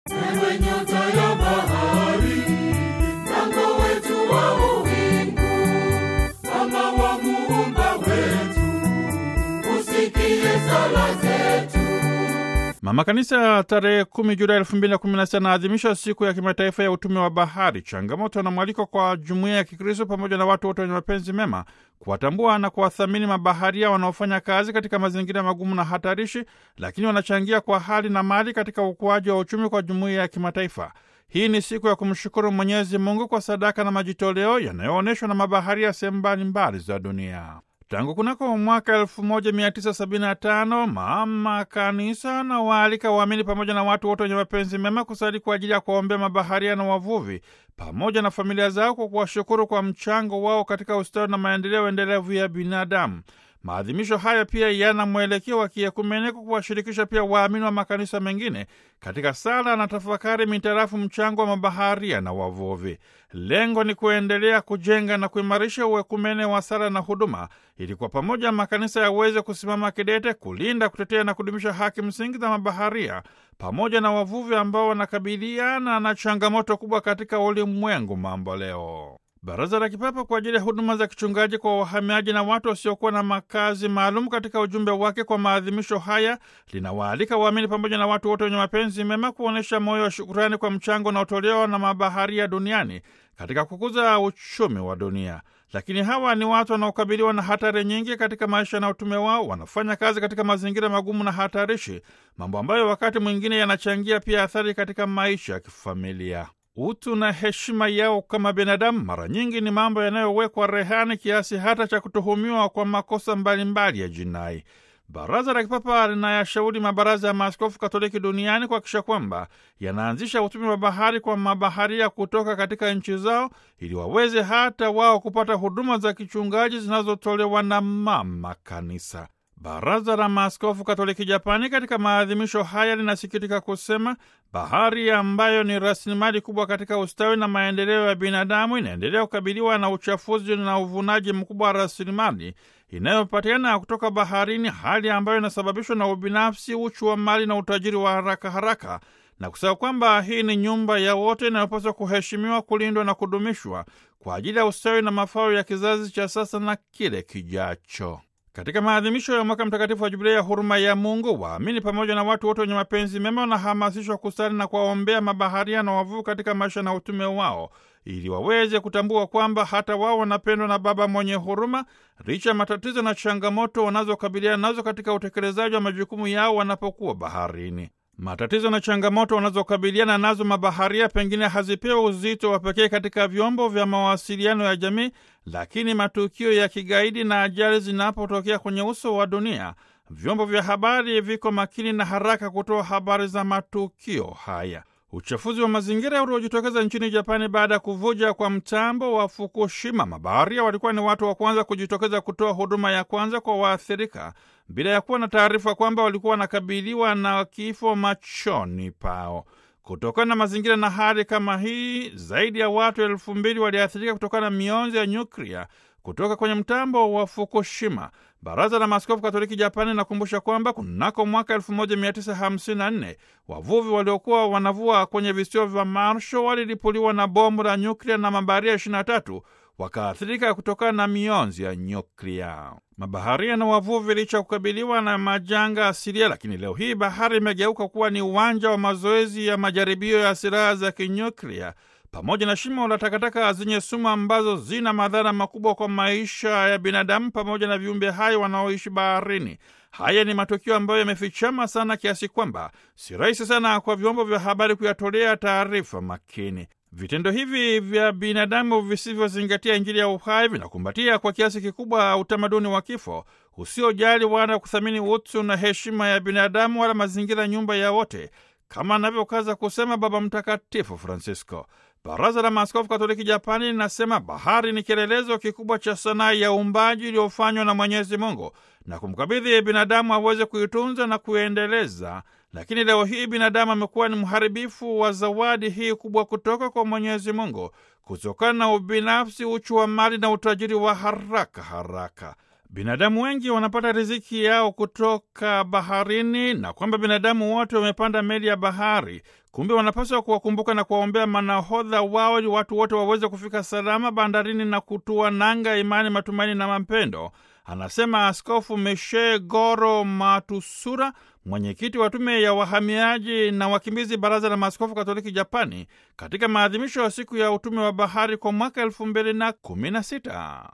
Ewe nyota ya bahari, mwanga wetu wa uwingu, mama wa muumba wetu, usikie sala zetu. Mama Kanisa tarehe 10 Julai 2016 anaadhimisha siku ya kimataifa ya utume wa bahari. Changamoto na mwaliko kwa jumuiya ya Kikristo pamoja na watu wote wenye mapenzi mema kuwatambua na kuwathamini mabaharia wanaofanya kazi katika mazingira magumu na hatarishi, lakini wanachangia kwa hali na mali katika ukuaji wa uchumi kwa jumuiya ya kimataifa. Hii ni siku ya kumshukuru Mwenyezi Mungu kwa sadaka na majitoleo yanayoonyeshwa na mabaharia sehemu mbalimbali za dunia. Tangu kunako mwaka 1975 mama kanisa na waalika waamini pamoja na watu wote wenye mapenzi mema kusali kwa ajili ya kuwaombea mabaharia na wavuvi pamoja na familia zao kwa kuwashukuru kwa mchango wao katika ustawi na maendeleo endelevu ya binadamu. Maadhimisho haya pia yana mwelekeo wa kiekumene kwa kuwashirikisha pia waamini wa makanisa mengine katika sala na tafakari mitarafu mchango wa mabaharia na wavuvi. Lengo ni kuendelea kujenga na kuimarisha uekumene wa sala na huduma, ili kwa pamoja makanisa yaweze kusimama kidete kulinda, kutetea na kudumisha haki msingi za mabaharia pamoja na wavuvi ambao wanakabiliana na changamoto kubwa katika ulimwengu mambo leo. Baraza la Kipapa kwa ajili ya huduma za kichungaji kwa wahamiaji na watu wasiokuwa na makazi maalum, katika ujumbe wake kwa maadhimisho haya linawaalika waamini pamoja na watu wote wenye mapenzi mema kuonyesha moyo wa shukurani kwa mchango unaotolewa na mabaharia duniani katika kukuza uchumi wa dunia. Lakini hawa ni watu wanaokabiliwa na hatari nyingi katika maisha na utume wao. Wanafanya kazi katika mazingira magumu na hatarishi, mambo ambayo wakati mwingine yanachangia pia athari katika maisha ya kifamilia. Utu na heshima yao kama binadamu mara nyingi ni mambo yanayowekwa rehani kiasi hata cha kutuhumiwa kwa makosa mbalimbali ya jinai. Baraza la Kipapa linayashauri mabaraza ya maaskofu Katoliki duniani kuhakikisha kwamba yanaanzisha utume wa bahari kwa mabaharia kutoka katika nchi zao ili waweze hata wao kupata huduma za kichungaji zinazotolewa na mama kanisa. Baraza la Maaskofu Katoliki Japani katika maadhimisho haya linasikitika kusema bahari ambayo ni rasilimali kubwa katika ustawi na maendeleo ya binadamu inaendelea kukabiliwa na uchafuzi na uvunaji mkubwa wa rasilimali inayopatikana kutoka baharini, hali ambayo inasababishwa na ubinafsi, uchu wa mali na utajiri wa haraka haraka, na kusema kwamba hii ni nyumba ya wote inayopaswa kuheshimiwa, kulindwa na kudumishwa kwa ajili ya ustawi na mafao ya kizazi cha sasa na kile kijacho. Katika maadhimisho ya mwaka mtakatifu wa Jubilei ya huruma ya Mungu, waamini pamoja na watu wote wenye mapenzi mema wanahamasishwa kusali na kuwaombea mabaharia na wavuvi katika maisha na utume wao, ili waweze kutambua kwamba hata wao wanapendwa na Baba mwenye huruma, licha ya matatizo na changamoto wanazokabiliana nazo katika utekelezaji wa majukumu yao wanapokuwa baharini. Matatizo na changamoto wanazokabiliana nazo mabaharia pengine hazipewi uzito wa pekee katika vyombo vya mawasiliano ya jamii, lakini matukio ya kigaidi na ajali zinapotokea kwenye uso wa dunia, vyombo vya habari viko makini na haraka kutoa habari za matukio haya. Uchafuzi wa mazingira uliojitokeza nchini Japani baada ya kuvuja kwa mtambo wa Fukushima, mabaharia walikuwa ni watu wa kwanza kujitokeza kutoa huduma ya kwanza kwa waathirika bila ya kuwa na taarifa kwamba walikuwa wanakabiliwa na kifo machoni pao. Kutokana na mazingira na hali kama hii, zaidi ya watu elfu mbili waliathirika kutokana na mionzi ya nyuklia kutoka kwenye mtambo wa Fukushima. Baraza la Maaskofu Katoliki Japani linakumbusha kwamba kunako mwaka 1954 wavuvi waliokuwa wanavua kwenye visiwa vya Marshall walilipuliwa na bomu la nyuklia na mabaharia 23 wakaathirika kutokana na mionzi ya nyuklia. Mabaharia na wavuvi licha ya kukabiliwa na majanga asilia, lakini leo hii bahari imegeuka kuwa ni uwanja wa mazoezi ya majaribio ya silaha za kinyuklia pamoja na shimo la takataka zenye sumu ambazo zina madhara makubwa kwa maisha ya binadamu pamoja na viumbe hai wanaoishi baharini. Haya ni matukio ambayo yamefichama sana kiasi kwamba si rahisi sana kwa vyombo vya habari kuyatolea taarifa makini. Vitendo hivi vya binadamu visivyozingatia Injili ya uhai vinakumbatia kwa kiasi kikubwa utamaduni wa kifo usiojali wala kuthamini utu na heshima ya binadamu wala mazingira, nyumba ya wote, kama anavyokaza kusema Baba Mtakatifu Francisco. Baraza la Maaskofu Katoliki Japani linasema bahari ni kielelezo kikubwa cha sanaa ya uumbaji iliyofanywa na Mwenyezi Mungu na kumkabidhi binadamu aweze kuitunza na kuendeleza. Lakini leo hii binadamu amekuwa ni mharibifu wa zawadi hii kubwa kutoka kwa Mwenyezi Mungu kutokana na ubinafsi, uchu wa mali na utajiri wa haraka haraka. Binadamu wengi wanapata riziki yao kutoka baharini na kwamba binadamu wote wamepanda meli ya bahari Kumbe wanapaswa kuwakumbuka na kuwaombea manahodha wao ili watu wote waweze kufika salama bandarini na kutua nanga imani, matumaini na mapendo, anasema Askofu Meshe Goro Matusura, mwenyekiti wa tume ya wahamiaji na wakimbizi, Baraza la Maaskofu Katoliki Japani, katika maadhimisho ya siku ya utume wa bahari kwa mwaka elfu mbili na kumi na sita.